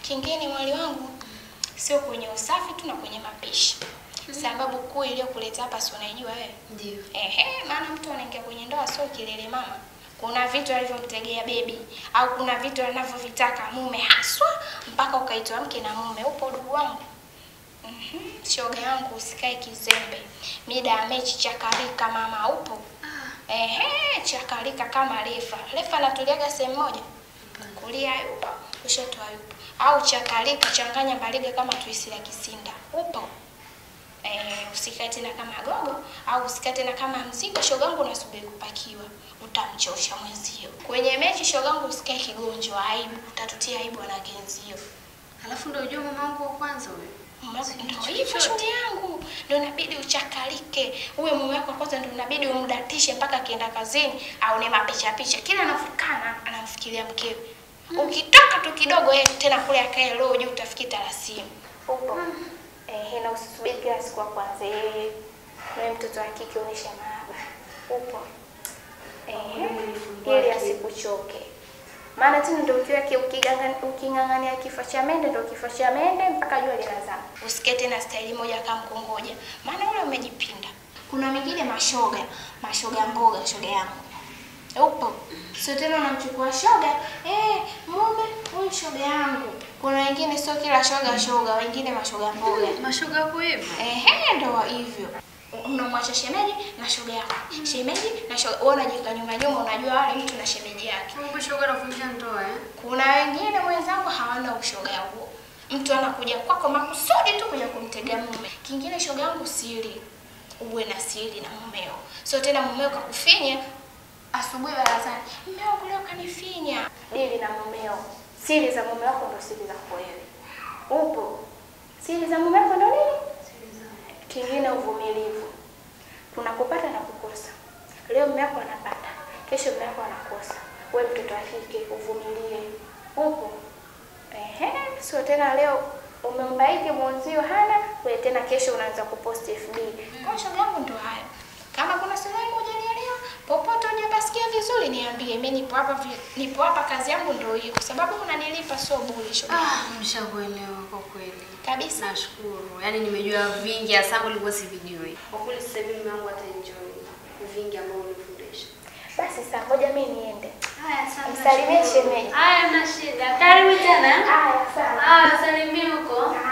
Kingine mwali wangu sio kwenye usafi tu na kwenye mapishi. Sababu kuu iliyokuleta hapa si unaijua wewe? Ndio. Ehe, maana mtu anaingia kwenye ndoa sio kilele mama. Kuna vitu alivyomtegea bebi au kuna vitu anavyovitaka mume haswa mpaka ukaitwa mke na mume. Upo udugu wangu? Mhm. Shoga yangu usikae kizembe. Mida ya mechi chakarika mama upo? Ehe, chakarika kama refa. Refa anatuliaga sehemu moja. Kulia yupo, kushoto yupo. Au chakarika changanya mbaliga kama tuisi la kisinda. Upo? Eh, usikae tena kama gogo au usikae tena kama mzigo. Shogangu unasubiri kupakiwa, utamchosha mwenzio. Kwenye mechi shogangu usikae kigonjwa, aibu, utatutia aibu wanawake wenzio. Alafu ndio ujue mama wangu wa kwanza huyo. Ndio hivyo shoga yangu, ndio inabidi uchakalike. Uwe mume wako kwanza, ndio inabidi umdatishe mpaka akienda kazini au ni mapicha picha, kila anafukana anamfikiria mkewe. Ukitoka tu kidogo yeye tena kule akae roho juu, utafikia tarasimu. Upo eh, na usisubiri kila siku kwanza yeye wewe mtoto wa kike unisha mahaba. Upo eh, ili asikuchoke maana tena ndio ukiwa ki- ukiganga- uking'ang'ania kifo cha mende ndio kifo cha mende mpaka jua linazama. Usike tena staili moja kama mkongoja, maana ule umejipinda. Kuna mingine mashoga, mashoga mboga, shoga yangu upo sio tena unamchukua shoga eh, mume huyu shoga yangu. Kuna wengine sio kila shoga shoga, wengine mashoga mboga. Mashoga yako hivyo. Ehe, ndo hivyo. Unamwacha shemeji na shoga yako, shemeji na shoga. Wewe unajika nyuma nyuma, unajua wale mtu na shemeji yake. Kumbe shoga anafundisha ndoa eh? Kuna wengine mwenzangu hawana ushoga huo. Mtu anakuja kwako makusudi tu kuja kumtegea mume. Kingine shoga yangu siri. Uwe na siri na mumeo. Sio tena mumeo kakufinya asubuhi barazani. Mume wangu leo kanifinya. Dili na mumeo. Siri za mume wako ndio siri zako wewe. Upo. Siri za mume wako ndio nini? Kingine uvumilivu. Kuna kupata na kukosa. Leo mume wako anapata, kesho mume wako anakosa. Wewe mtoto wa kike uvumilie. Upo. Ehe, sio tena leo umembaiki mwenzio hana, wewe tena kesho unaanza kupost FB. Kwa shoga yangu ndo hayo. Kama kuna sehemu hujanielewa, popote hujapasikia vizuri niambie. Mimi nipo hapa vi- nipo hapa kazi yangu ndio hiyo kwa sababu unanilipa sio bure shoga. Ah, mshakuelewa kwa kweli. Kabisa. Nashukuru. Yaani nimejua vingi hasa ambavyo nilikuwa sivijui. Kwa kweli sasa hivi mume wangu ataenjoy vingi ambavyo unifundisha. Basi saa moja mimi niende. Haya, asante. Msalimie shemeji. Haya, na shida. Karibu tena. Haya, sawa. Haya, salimia huko. Haya.